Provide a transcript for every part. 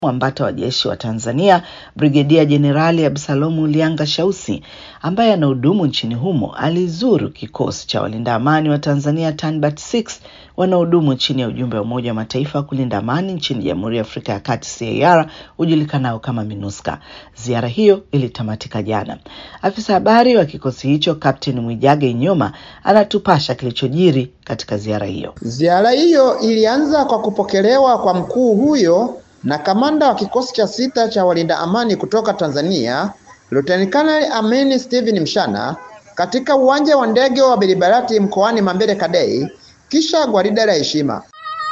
Mwambata wa jeshi wa Tanzania Brigedia Jenerali Absalomu Lianga Shausi ambaye anahudumu nchini humo alizuru kikosi cha walinda amani wa Tanzania TANBAT 6 wanaohudumu chini ya ujumbe wa Umoja wa Mataifa wa kulinda amani nchini Jamhuri ya Afrika ya Kati CAR ujulikanao kama MINUSCA. Ziara hiyo ilitamatika jana. Afisa habari wa kikosi hicho Captain Mwijage Nyoma anatupasha kilichojiri katika ziara hiyo. Ziara hiyo ilianza kwa kupokelewa kwa mkuu huyo na kamanda wa kikosi cha sita cha walinda amani kutoka Tanzania Luteni Kanali Amini Steven Mshana katika uwanja wa ndege wa Beribarati mkoani Mambere Kadei, kisha gwaride la heshima.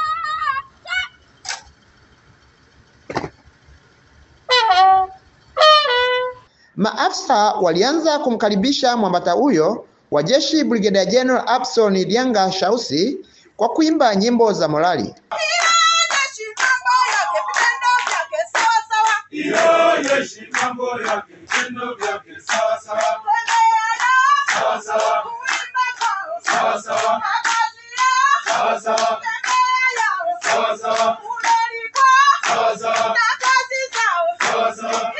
Maafisa walianza kumkaribisha mwambata huyo wa jeshi Brigadier General Abson Lianga Shausi kwa kuimba nyimbo za morali. Ionyeshe mambo yake, vitendo vyake sawa sawa. Sawa sawa. Sawa sawa. Sawa sawa. Sawa sawa. Sawa sawa. Sawa sawa.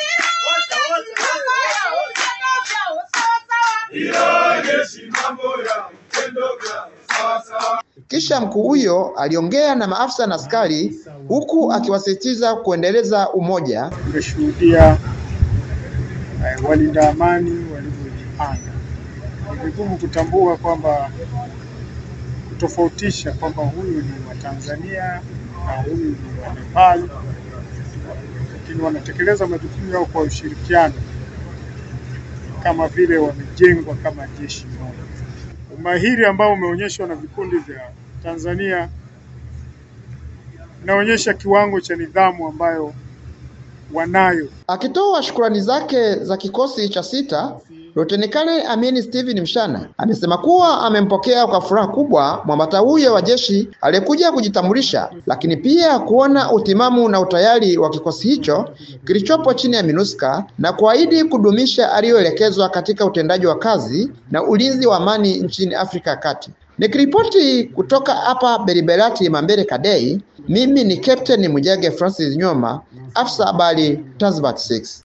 Ionyeshe mambo yake, vitendo vyake sawa sawa. Kisha mkuu huyo aliongea na maafisa na askari huku akiwasisitiza kuendeleza umoja. Tumeshuhudia eh, walinda amani walivyojipanga. Ni vigumu kutambua kwamba kutofautisha kwamba huyu ni wa Tanzania na huyu ni wa Nepal, lakini wanatekeleza majukumu yao kwa ushirikiano kama vile wamejengwa kama jeshi moja. Umahiri ambao umeonyeshwa na vikundi vya Tanzania inaonyesha kiwango cha nidhamu ambayo wanayo. Akitoa shukrani zake za kikosi cha sita, Luteni Kanali Amini Steven Mshana amesema kuwa amempokea kwa furaha kubwa mwambata huyo wa jeshi aliyekuja kujitambulisha, lakini pia kuona utimamu na utayari wa kikosi hicho kilichopo chini ya MINUSCA na kuahidi kudumisha aliyoelekezwa katika utendaji wa kazi na ulinzi wa amani nchini Afrika ya Kati. Nikiripoti kutoka hapa Beriberati Mambere Kadei, mimi ni Captain Mujage Francis Nyoma, afisa habari TANSBAT 6.